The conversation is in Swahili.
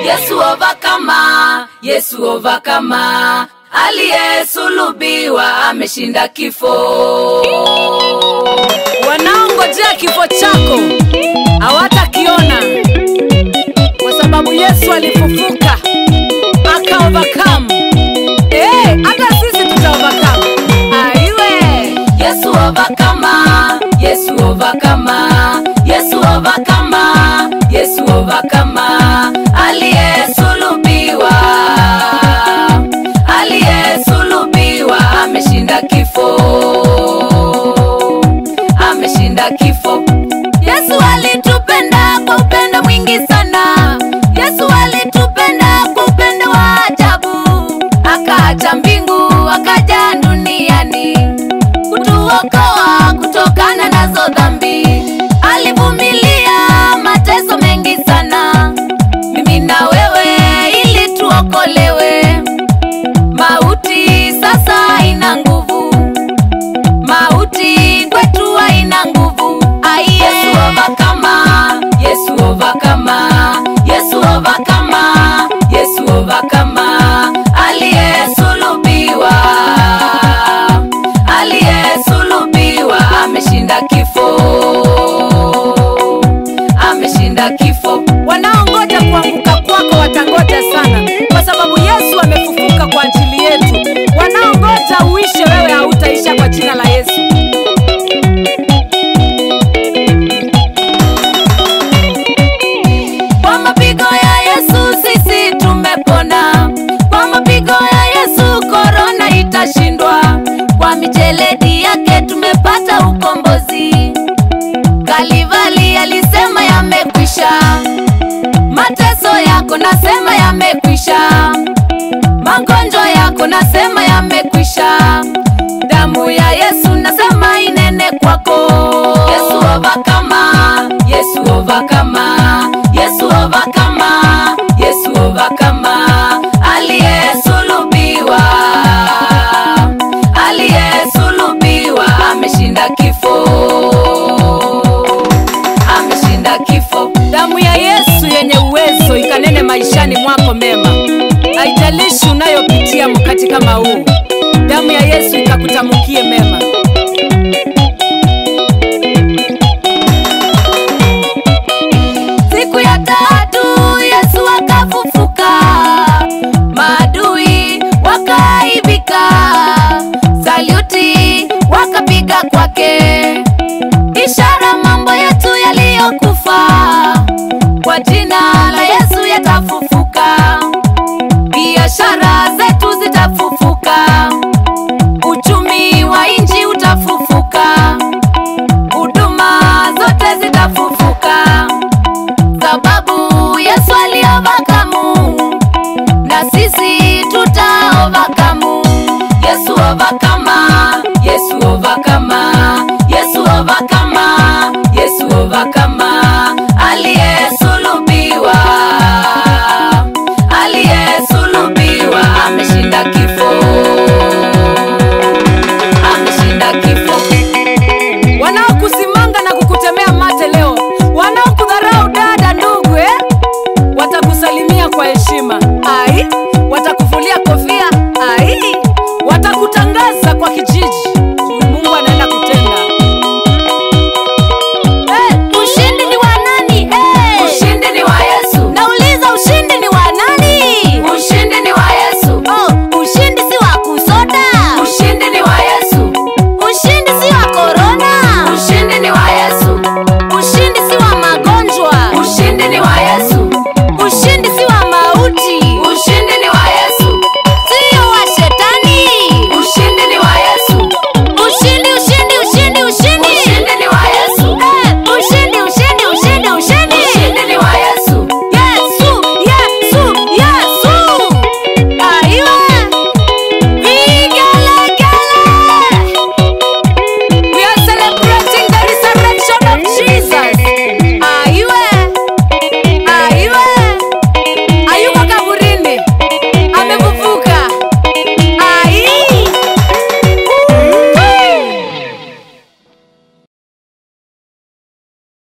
Yesu overcomer, Yesu overcomer, aliyesulubiwa ameshinda kifo. wanaongojea kifo chako hawatakiona kwa sababu yesu alifufuka aka overcome Eh, hata sisi tuta overcome aiwe Yesu overcomer, Yesu overcomer, Yesu overcomer, Yesu overcomer, aliyesulubiwa, aliyesulubiwa ameshinda kifo, ameshinda kifo. Yesu alitupenda kwa upendo mwingi sana. Yesu alitupenda kwa upendo wa ajabu, akaacha mbingu akaja duniani kutuokoa kutokana nazo dhambi. Alivumilia mateso mengi sana, mimi na wewe, ili tuokolewe. Mauti sasa haina nguvu, mauti kwetu haina nguvu. Ai, Yesu overcomer, Yesu overcomer, Yesu overcomer, Yesu overcomer, aliyesulubiwa, aliyesulubiwa ameshinda kifo, ameshinda kifo. wanaongoja kuanguka kwako watangoja sana kwa sababu yesu amefufuka kwa ajili yetu wanaongoja uishe wewe hautaisha kwa jina la yesu Kwa mapigo ya Yesu sisi tumepona. Kwa mapigo ya Yesu korona itashindwa. Kwa micheledi yake tumepata ukombozi. Kalivali alisema yamekwisha. Mateso yako nasema yamekwisha. Magonjwa yako nasema yamekwisha. Damu ya Yesu nasema inene kwako. Yesu overcomer, Yesu overcomer, Yesu overcomer, Yesu overcomer, aliyesulubiwa, aliyesulubiwa ameshinda kifo, ameshinda kifo. damu ya yesu yenye uwezo ikanene maishani mwako mema haijalishi unayopitia wakati kama huu damu ya yesu ikakutamkie mema